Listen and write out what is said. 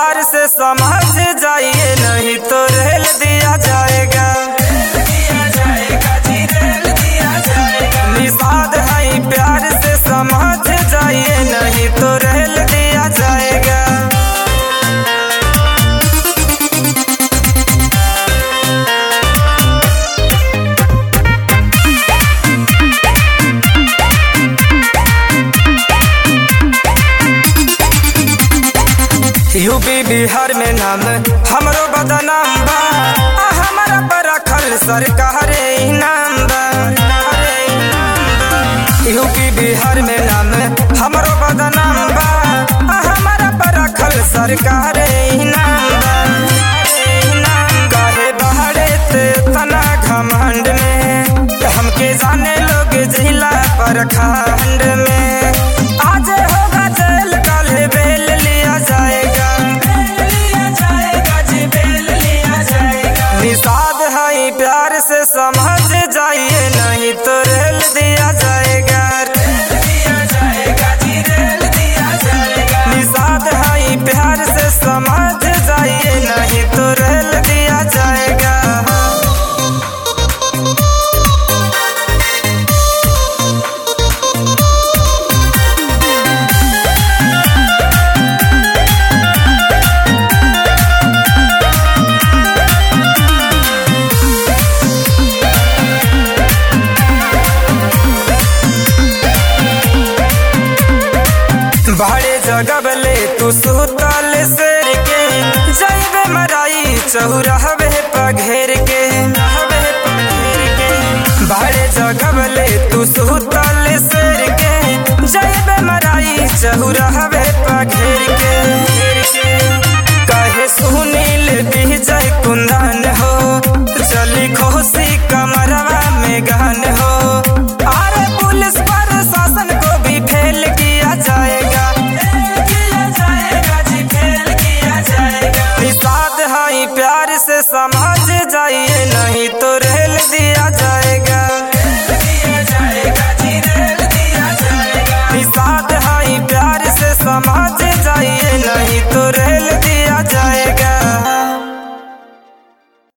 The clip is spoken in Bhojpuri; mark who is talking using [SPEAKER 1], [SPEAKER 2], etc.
[SPEAKER 1] प्यार से समझ जाइए नहीं तो रेल दिया जाएगा निषाद है प्यार से समझ जाइए नहीं तो रेल दिया जाएगा यूपी बिहार में नाम हमरो बदनाम बा आ हमारा पर रखल सरकार इनाम बा अरे इनाम बा। यूपी बिहार में नाम हमरो बदनाम बा आ हमारा पर रखल सरकार इनाम बा अरे इनाम काहे बहारे ते तना घमंड में हमके जाने लोग जिला पर खंड में आज होगा जेल कल बेल लिया जाएगा निषाद है प्यार से समझ जाइए नहीं तो रेल दिया जाएगा निषाद है प्यार से समझ जाइए नहीं तो रेल दिया जाएगा बड़े जगबले तू सुतल शेर के जैबे मराई चौराहबे पघेर के रहबे पघेर के बड़े जगबले तू सुतल